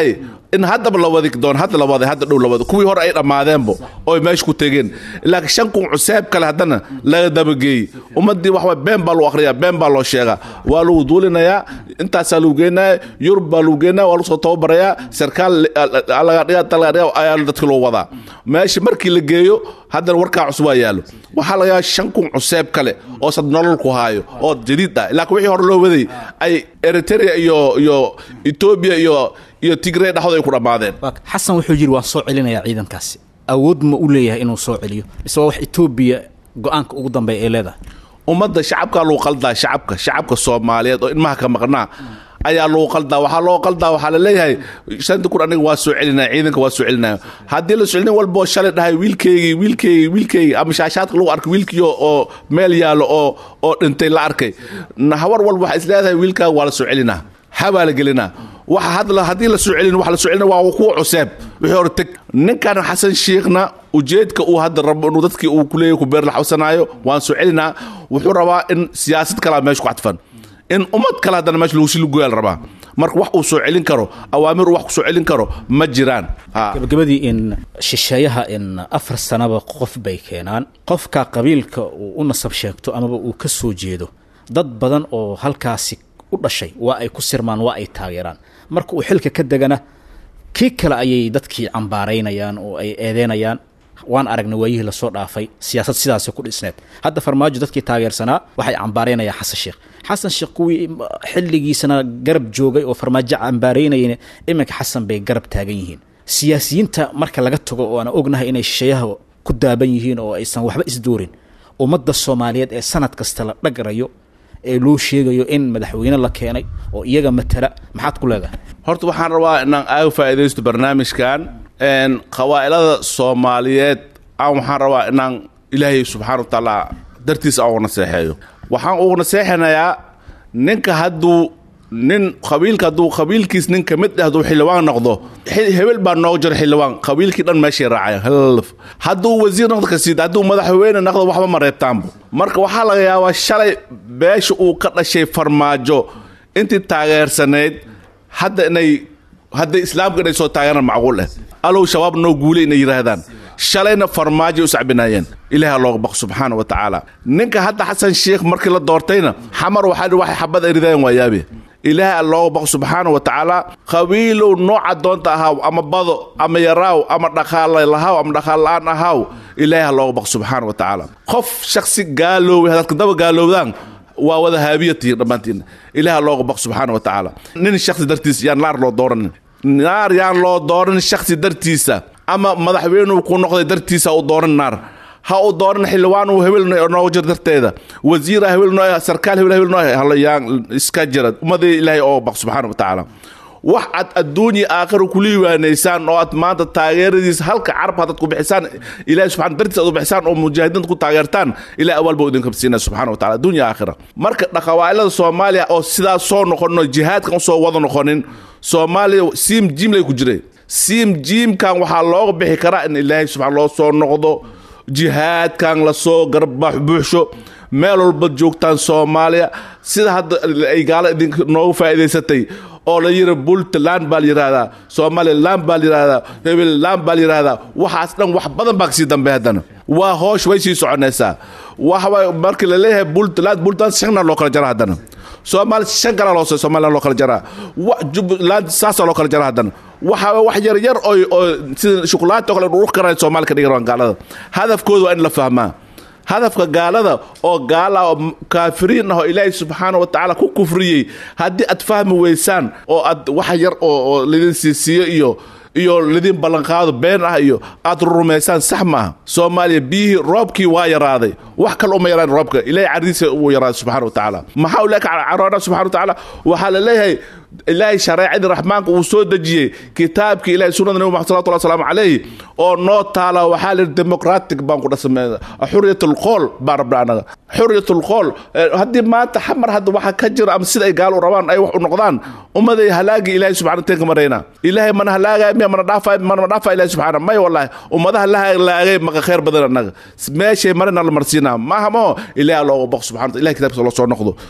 in haddaba la wadi doon hadda la waday hadda dhow la wado kuwii hore ay dhammaadeenbo oy meesha ku tegeen laakiin shan kun cuseeb kale haddana laga dabageeyey ummaddii wax waay been baa lagu akhriyaa been baa loo sheegaa waa lagu duulinayaa intaasaa lagu geenaya yurub baa lagu geenaya waa lagu soo tababarayaa sarkaal laga dhiga laga dhiga ayaa dadka loo wadaa meesha markii la geeyo haddana warkaa cusub waa yaallo waxaa laga yaaba shan kun cuseeb kale oo sad nolol ku haayo oo jadiid ah laakiin wixii hore loo waday ay eritrea iyo iyo etoobiya iyo iyo tigray dhexdooda ay ku dhammaadeen xasan wuxuu yidhi waan soo celinayaa ciidankaasi awood ma u leeyahay inuu soo celiyo mise waa wax etoobiya go-aanka ugu dambeeya ay leedahay ummadda shacabkaa lagu qaldaa shacabka shacabka soomaaliyeed oo ilmaha ka maqnaa ayaa lagu qaldaa waxaa loo qaldaa waxaa la leeyahay shanta kun aniga waa soo celinaya ciidanka waa soo celinaya haddii la soo celin walboo shalay dhahay wiilkeygii wiilkeygii wiilkeygii ama shaashaadka lagu arkay wiilkii oo meel yaallo oo oo dhintay la arkay hawar walba waxay isleedahay wiilkaaga waa la soo celinaa habaa la gelinaa waxa hadla haddii la soo celin waxa la soo celina waa kuwa cuseeb wixii hore teg ninkan xasan shiikhna ujeedka uu hadda rabo inuu dadkii uu kuleeyahy ku beer la xawsanaayo waan soo celinaa wuxuu rabaa in siyaasad kalaa meesha ku cadfan in ummad kale haddana meesha lagu silugoyaa la rabaa marka wax uu soo celin karo awaamir uu wax ku soo celin karo ma jiraan gabagabadii in shisheeyaha in afar sanaba qof bay keenaan qofka qabiilka uu u nasab sheegto amaba uu ka soo jeedo dad badan oo halkaasi u dhashay waa ay ku sirmaan waa ay taageeraan marka uu xilka ka degana kii kale ayay dadkii cambaaraynayaan oo ay eedeynayaan waan aragnay waayihii lasoo dhaafay siyaasad sidaasi ku dhisneed hadda farmaajo dadkii taageersanaa waxay cambaaraynayaan xasan sheekh xasan sheekh kuwii xilligiisana garab joogay oo farmaajo cambaaraynayeen iminka xasan bay garab taagan yihiin siyaasiyiinta marka laga tago oo aan ognahay inay shisheeyaha ku daaban yihiin oo aysan waxba isdoorin ummadda soomaaliyeed ee sanad kasta la dhagarayo ee loo sheegayo in madaxweyne la keenay oo iyaga matala maxaad ku leedahay horta waxaan rabaa inaan aaga faa'iidaysto barnaamijkan qabaa'ilada soomaaliyeed aan waxaan rabaa inaan ilaahay subxaana wa tacaala dartiisa aan uga naseexeeyo waxaan uga naseexanayaa ninka hadduu nin qabiilka hadduu qabiilkiis nin ka mid ah hadduu xildhibaan noqdo hebel baa nooga jira xildhibaan qabiilkii dhan meeshay raacayaan half hadduu wasiir noqdo kasiid hadduu madaxweyne noqdo waxba ma reebtaanba marka waxaa laga yaabaa shalay beesha uu ka dhashay farmaajo intii taageersanayd hadda inay hadday islaamka inay soo taageeraan macquul ah alow shabaab noo guulay inay yidhaahdaan shalayna farmaajo u sacbinaayeen ilaaha looga baq subxaana wa tacaala ninka hadda xasan sheikh markii la doortayna xamar waxaa waxay xabad ay ridayeen waa yaabe ilaaha looga baq subxaana wa tacaala qabiilow nooca doonta ahaaw ama bado ama yaraaw ama dhaqaale lahaaw ama dhaqaal la-aan ahaaw ilaaha looga baq subxaana wa tacaala qof shaksi gaalooway hadadka daba gaalowdaan waa wada haabiyatihi dhammaantiin ilaaha looga baq subxaana wa tacaala nin shaksi dartiisa yaan naar loo dooranin naar yaan loo dooran shaksi dartiisa ama madaxweynuu ku noqday dartiisa u dooran naar ha u dooran xildhibaan uu hebel nooga jir darteeda wasiira hebel noo sarkaal hebel hebel noo halayaan iska jira ummadii ilaahay oo baq subxaana wa tacaala wax aad adduunya aakhira kula yiwaanaysaan oo aad maanta taageeradiisa halka carab haddaad ku bixisaan ilahay subxana dartiisa aad u bixisaan oo mujaahidiinta ku taageertaan ilahay awaal buu idinka siinaya subxana wa taala adduunya aakhira marka dhaqawaa'ilada soomaaliya oo sidaas soo noqono jihaadkan usoo wada noqonin soomaaliya siim jiimlay ku jiray siim jiimkan waxaa looga bixi karaa in ilaahay subxana loo soo noqdo jihaadkan lasoo garbax buuxsho meel walba joogtaan soomaaliya sida hadda ay gaalo idinka noogu faa'iidaysatay oo la yiri puntland baa la yidhaahdaa somaliland baa la yidhaahdaa hebelland baa la yidhaahdaa waxaas dhan wax badan baa kasii dambe haddana waa hoosh way sii soconaysaa waxaway markii la leeyahay puntland puntland shanna loo kala jara haddana soomaali shan kala loo somaliland loo kala jaraa jubbaland saasaa loo kala jara haddana waxa wax yar yar oo oo sida shukulaato kale dhurux karaan soomaali ka dhigan gaalada hadafkooda waa in la fahmaa hadafka gaalada oo gaala oo kaafiriin ah oo ilaahay subxaana wa tacaala ku kufriyey haddii aad fahmi weysaan oo aad wax yar oo oo lidin siisiiyo iyo iyo lidin ballanqaado been ah iyo aad rumaysaan sax maaha soomaaliya biyihii roobkii waa yaraaday wax kale uma yaraan roobka ilahay cardiisa uu yaraaday subxana wa tacaala maxaa uu leeka caroona subxana wa tacaala waxaa la leeyahay ilaahay shareecadii raxmaanka uu soo dejiyey kitaabkii ilahay sunnada nabi maxamed salawatu wasalaamu calayhi oo noo taala waxaa la yidhi democratic baan ku dhasamey xuriyat alqool baan rabna anaga xuriyat alqool haddii maanta xamar hadda waxaa ka jira ama sida ay gaalo u rabaan ay wax u noqdaan ummaday halaagii ilaahay subxana teen ka marayna ilaahay mana halaagaya miya mana dhaafay mana dhaafay ilaahay subxaana may wallahi ummadaha la halaagay maka khayr badan annaga meeshay marina la marsiinaa maaha maho ilaahay looga baq subxana ilahay kitaabkiisa loo soo noqdo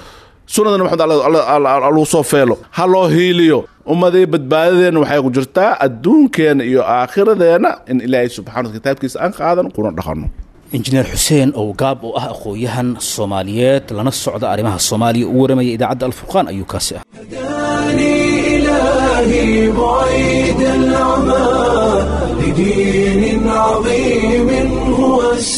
sunnada nabi maxamed lagu soo feelo ha loo hiiliyo ummadii badbaadadeenna waxay ku jirtaa adduunkeenna iyo aakhiradeenna in ilaahay subxana kitaabkiisa aan qaadan kuna dhaqanno injineer xuseen oo gaab oo ah aqoon-yahan soomaaliyeed lana socda arrimaha soomaaliya u waramaya idaacadda alfurqaan ayuu kaasi ah هداني إلهي بعيد العمى لدين عظيم هو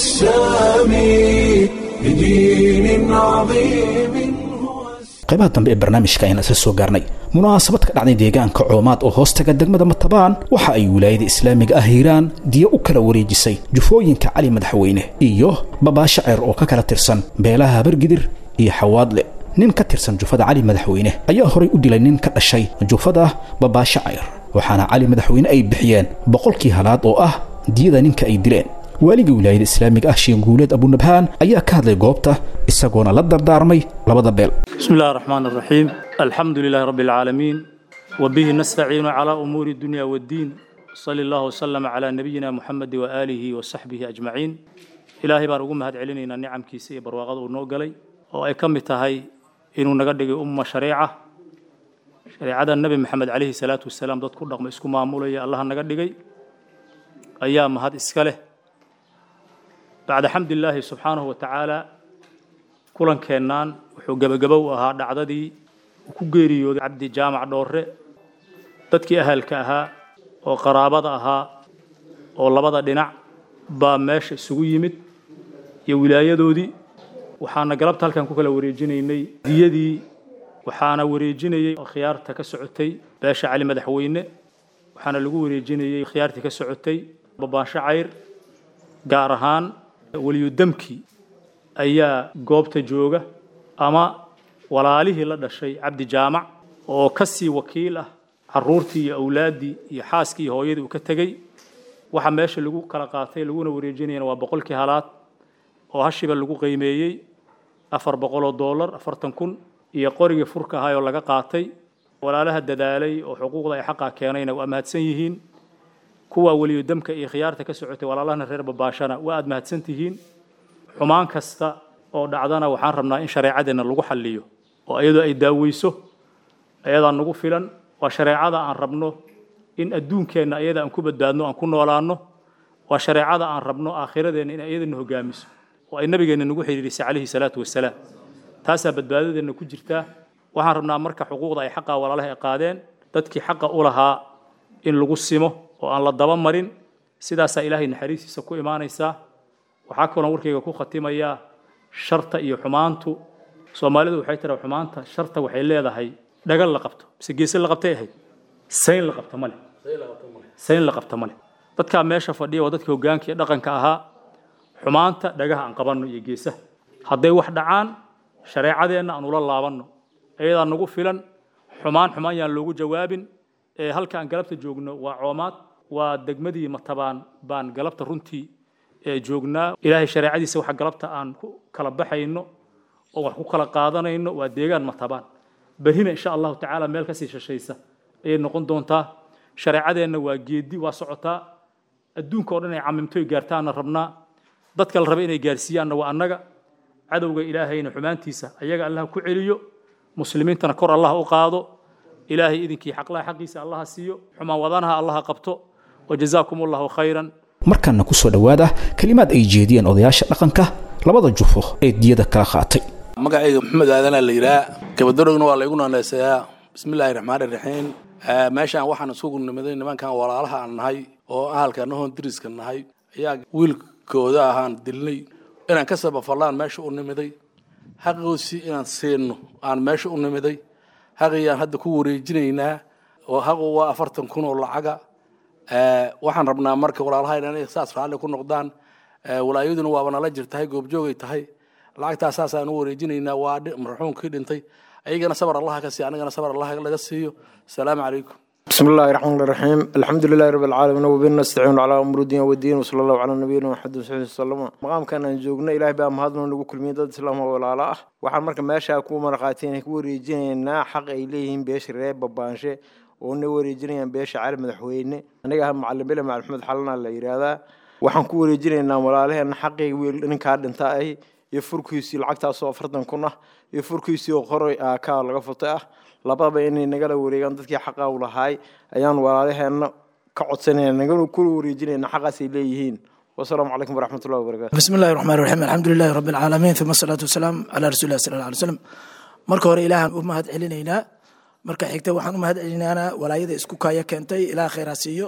السامي لدين عظيم هو السامي qaybaha dambe ee barnaamijka ayaan isla soo gaarnay munaasabad ka dhacday deegaanka coomaad oo hoostaga degmada matabaan waxa ay wilaayada islaamiga ah hiiraan diya u kala wareejisay jufooyinka cali madaxweyne iyo babaasho ceer oo ka kala tirsan beelaha habargidir iyo xawaadle nin ka tirsan jufada cali madaxweyne ayaa horay u dilay nin ka dhashay jufada babaasho ceyr waxaana cali madaxweyne ay bixiyeen boqolkii halaad oo ah diyada ninka ay dileen waaligii wilaayada islaamiga ah sheeguuleed abunabhaan ayaa ka hadlay goobta isagoona la dardaarmay labada beel بسم الله الرحمن الرحيم الحمد لله رب العالمين وبه نستعين على أمور الدنيا والدين صلى الله وسلم على نبينا محمد وآله وصحبه أجمعين إلهي بان ugu mahad celinayna nicamkiisa iyo barwaaqada uu noo galay oo ay ka mid tahay inuu naga dhigay umma shareeca shareecada nebi maxamed calayhi salaatu wasalaam dad ku dhaqma isku maamulaya allaha naga dhigay ayaa mahad iska leh bacda xamdilaahi subxaanahu wa tacaala kulankeennan wuxuu gebagabow ahaa dhacdadii uu ku geeriyooday cabdi jaamac dhoorre dadkii ahalka ahaa oo qaraabada ahaa oo labada dhinac baa meesha isugu yimid iyo wilaayadoodii waxaana galabta halkan ku kala wareejinaynay diyadii waxaana wareejinayey khiyaarta ka socotay beesha cali madaxweyne waxaana lagu wareejinayey khiyaartii ka socotay babaansho cayr gaar ahaan weliyudamkii ayaa goobta jooga ama walaalihii la dhashay cabdi jaamac oo ka sii wakiil ah caruurtii iyo awlaaddii iyo xaaskii iyo hooyadii uu ka tegey waxa meesha lagu kala qaatay laguna wareejinayana waa boqolkii halaad oo hashiba lagu qiimeeyey afar boqoloo doolar afartan kun iyo qorigii furka ahaa oo laga qaatay walaalaha dadaalay oo xuquuqda ay xaqaa keenayna waa mahadsan yihiin kuwa weliyo damka iyo khiyaarta ka socotay walaalahana reer babaashana waa aad mahadsan tihiin xumaan kasta oo dhacdana waxaan rabnaa in shareecadeenna lagu xalliyo oo iyadoo ay daaweyso ayadaa nagu filan waa shareecada aan rabno in adduunkeenna iyada aan ku badbaadno aan ku noolaanno waa shareecada aan rabno aakhiradeenna in iyadana hogaamiso oo ay nabigeenna nagu xidhiirisay calayhi salaatu wasalaam taasaa badbaadadeenna ku jirtaa waxaan rabnaa marka xuquuqda ay xaqa walaalaha ay qaadeen dadkii xaqa u lahaa in lagu simo oo aan la daba marin sidaasaa ilaahay naxariistiisa ku imaanaysaa waxaa kaloo warkayga ku khatimayaa sharta iyo xumaantu soomaalidu waxay tiraa xumaanta sharta waxay leedahay dhagal la qabto mise geese la qabtay ahayd sayn la qabta male sayn la qabta male dadkaa meesha fadhiya waa dadka hoggaanka iyo dhaqanka ahaa xumaanta dhagaha aan qabanno iyo geesaha hadday wax dhacaan shareecadeenna aan ula laabanno iyadaa nagu filan xumaan xumaan yaan loogu jawaabin ee halka aan galabta joogno waa coomaad waa degmadii matabaan baan galabta runtii ee joognaa ilaahay shareecadiisa waxa galabta aan ku kala baxayno oo wax ku kala qaadanayno waa deegaan matabaan berrina insha allahu tacaala meel kasii shashaysa ayay noqon doontaa shareecadeenna waa geedi waa socotaa adduunka oo dhan ay camimtoy gaartaana rabnaa dadka la raba inay gaarsiiyaanna waa annaga cadowga ilaahayna xumaantiisa ayaga allah ku celiyo muslimiintana kor allah u qaado ilaahay idinkii xaqlaha xaqiisa allaha siiyo xumaan wadanaha allaha qabto wajazaakum allahu khayran markaana ku soo dhowaada kelimaad ay jeediyeen odayaasha dhaqanka labada jufo ee diyada kala qaatay magacayga maxamed aadanaa la yidhaha gabadorogna waa laygu naaneysayaa bismillaahi raxmaani raxiim meeshaan waxaan isugu nimiday nimankan walaalaha aan nahay oo ahalka nahoon diriska nahay ayaa wiilkooda ahaan dilnay inaan ka sabafallaan meesha u nimiday xaqiisii inaan siino aan meesha u nimiday xaqiyaan hadda ku wareejinaynaa oo xaqu waa afartan kun oo lacaga waxaan rabnaa marka walaalahayna inay saas raalli ku noqdaan walaayaduna waaba nala jirtahay goobjoogay tahay lacagtaas saasaan u wareejinaynaa waa marxuumkii dhintay ayagana sabar allaha ka siiyo anigana sabar allaha laga siiyo asalaamu calaykum بسم الله الرحمن الرحيم الحمد لله رب العالمين وبه نستعين على امور الدين والدين وصلى الله على نبينا محمد صلى الله عليه وسلم maqaamkan aan joogno ilaahay baa mahadno nagu kulmiyay dad islaam oo walaalo ah waxaan marka meesha ku marqaateen ku wareejinaynaa xaq ay leeyihiin beesha reer babaanshe oo na wareejinayaan beesha cali madaxweyne aniga ah macalin bile maxamed xalana la yiraahdaa waxaan ku wareejinaynaa walaalaheena xaqii wiil ninkaa dhinta ay iyo furkiisii lacagtaasoo afartan kun ah iyo furkiisii oo qoray ka laga futay ah labadaba inay nagala wareegaan dadkii xaqa u lahaay ayaan walaalaheenna ka codsanayna nagala kula wareejinayna xaqaasay leeyihiin wasalaamu calaykum waraxmat ullahi wabarakatu بسم الله الرحمن الرحيم الحمد لله رب العالمين ثم الصلاة والسلام على رسول الله صلى الله عليه وسلم marka hore ilaahan u mahad celinaynaa marka xigta waxaan u mahad celinaynaa walaayada isku kaaya keentay ilaah khayraa siiyo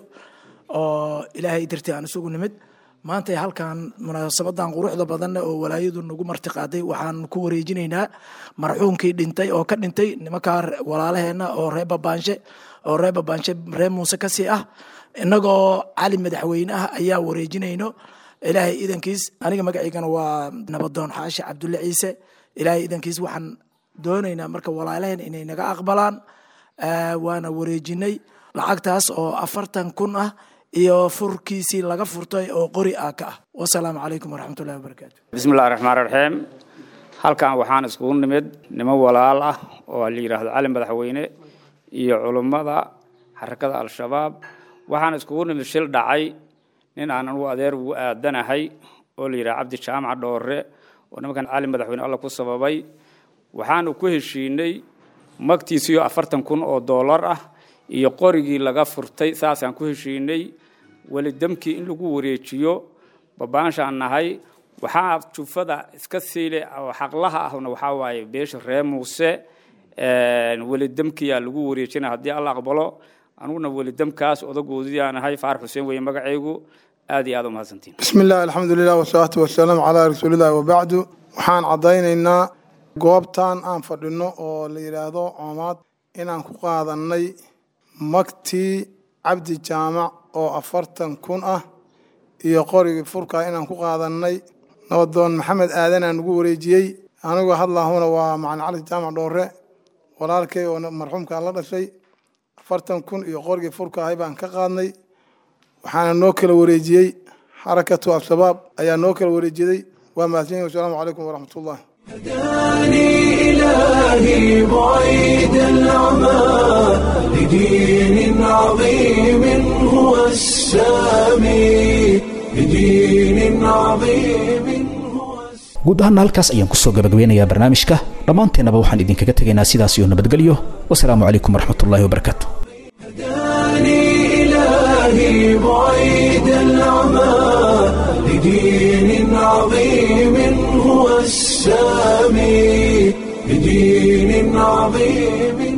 oo ilaahay dartii aan isugu nimid maanta halkan munaasabadan quruxda badan oo walaayadu nagu martiqaaday waxaan ku wareejinaynaa marxuumkii dhintay oo ka dhintay nimankaa walaalaheena oo reer babaanshe oo reer babaanshe reer muuse kasii ah innagoo cali madaxweyne ah ayaa wareejinayno ilaahay idankiis aniga magaciygana waa nabadoon xaashi cabdulle ciise ilaahay idankiis waxaan doonaynaa marka walaalaheen inay naga aqbalaan waana wareejinay lacagtaas oo afartan kun ah iyo furkiisii laga furtay oo qori ah ka ah wasalaamu calaykum waraxmatullahi wabarakaatu bismillahi raxmaan raxiim halkan waxaan iskugu nimid niman walaal ah oo la yidhaahdo cali madaxweyne iyo culummada xarakada al-shabaab waxaan iskugu nimid shil dhacay nin aan anugu adeer ugu aadanahay oo la yidhaha cabdi jaamaca dhoore oo nimankan cali madaxweyne alla ku sababay waxaanu ku heshiinay magtiisiyo afartan kun oo doolar ah iyo qorigii laga furtay saasaan ku heshiinay welidamkii in lagu wareejiyo babaanshaan nahay waxaa jufada iska siile oo xaqlaha ahna waxaa waaye beesha reer muuse welidamkiyaa lagu wareejina haddii alla aqbalo anuguna welidamkaas odagoodiyaan ahay faarax xuseen weye magacaygu aad iyo aad umahadsantiin bismi illah alxamdu lilah wasalaatu wasalaamu calaa rasuulillahi wabacdu waxaan caddaynaynaa goobtan aan fadhino oo la yidhaahdo coomaad inaan ku qaadannay magtii cabdi jaamac oo afartan kun ah iyo qorigii furkaa inaan ku qaadannay nabadoon maxamed aadanaa nagu wareejiyey anigoo hadlaahuna waa macalin cali jaamac dhoore walaalkay oo marxuumkaan la dhashay afartan kun iyo qorigii furkaahay baan ka qaadnay waxaana noo kala wareejiyey xarakatu al-shabaab ayaa noo kala wareejiday waa mahadsanyihin wasalaamu calaykum waraxmat ullah هداني إلهي بعيد العمى لدين عظيم هو السامي لدين عظيم guud ahaana halkaas ayaan kusoo gabagabeynayaa barnaamijka dhammaanteennaba waxaan idinkaga tegaynaa sidaas iyo nabadgelyo wasalaamu calaykum waraxmatullaahi wabarakaatu هداني إلهي بعيد العمى لدين عظيم هو السامي لدين عظيم